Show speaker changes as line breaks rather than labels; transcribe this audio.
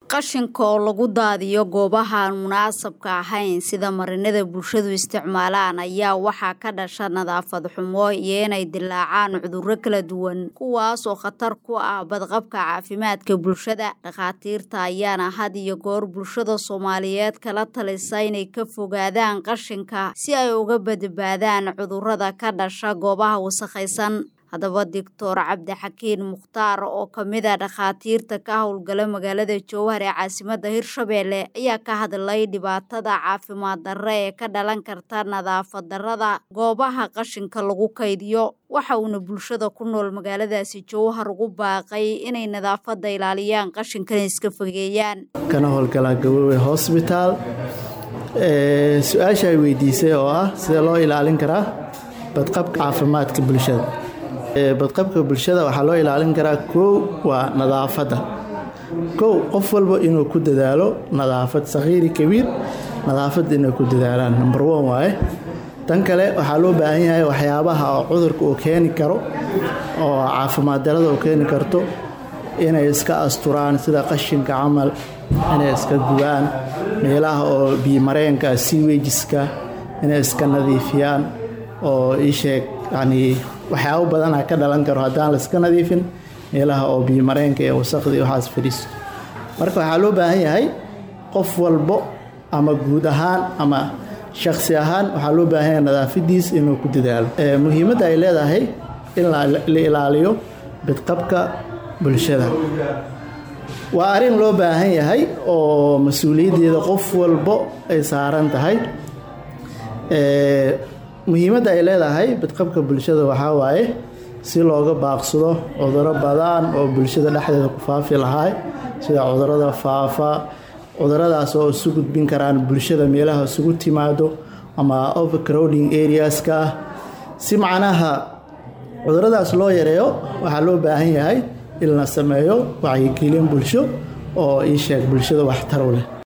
qashinka oo lagu daadiyo goobaha aan munaasabka ahayn sida marinada bulshadu isticmaalaan ayaa waxaa ka dhasha nadaafad xumo iyo inay dilaacaan cudurro kala duwan kuwaas oo khatar ku ah badqabka caafimaadka bulshada dhakhaatiirta ayaana had iyo goor bulshada soomaaliyeed kala talisa inay ka fogaadaan qashinka si ay uga badbaadaan cudurrada ka dhasha goobaha wasakhaysan haddaba doctor cabdixakiin mukhtaar oo ka mid a dhakhaatiirta ka howlgala magaalada jowhar ee caasimadda hirshabeelle ayaa ka hadlay dhibaatada caafimaad darre ee ka dhalan karta nadaafad darrada goobaha qashinka lagu kaydiyo waxa uuna bulshada ku nool magaaladaasi jowhar ugu baaqay inay nadaafadda ilaaliyaan qashinkana iska fogeeyaan
kana howlgalaa gabowe hosbitaal su-aasha ay weydiisay oo ah sidee loo ilaalin karaa badqabka caafimaadka bulshada badqabka bulshada waxaa loo ilaalin karaa kow waa nadaafadda kow qof walba inuu ku dadaalo nadaafad sakhiiri kabiir nadaafadda inay ku dadaalaan number one waaye tan kale waxaa loo baahan yahay waxyaabaha oo cudurka uu keeni karo oo caafimaad darada uu keeni karto inay iska asturaan sida qashinka camal inay iska gubaan meelaha oo biimareenka siwejiska inay iska nadiifiyaan oo iisheeg yanii waxyaabo badana ka dhalan karo haddaan layska nadiifin meelaha oo biimareenka ee wasaqda iyo waxaas fadhiisto marka waxaa loo baahan yahay qof walbo ama guud ahaan ama shakhsi ahaan waxaa loo baahan yahay nadaafadiis inuu ku dadaalo muhiimadda ay leedahay in la ilaaliyo bidqabka bulshada waa arrin loo baahan yahay oo mas-uuliyaddeeda qof walbo ay saaran tahay muhiimadda ay leedahay bidqabka bulshada waxaa waaye si looga baaqsado cuduro badan oo bulshada dhexdeeda ku faafi lahay sida cudurada faafa cuduradaas oo isu gudbin karaan bulshada meelaha isugu timaado ama overcrowding areaska ah si macnaha cuduradaas loo yareeyo waxaa loo baahan yahay in la sameeyo wacyigelin bulsho oo ii sheeg bulshada waxtar u leh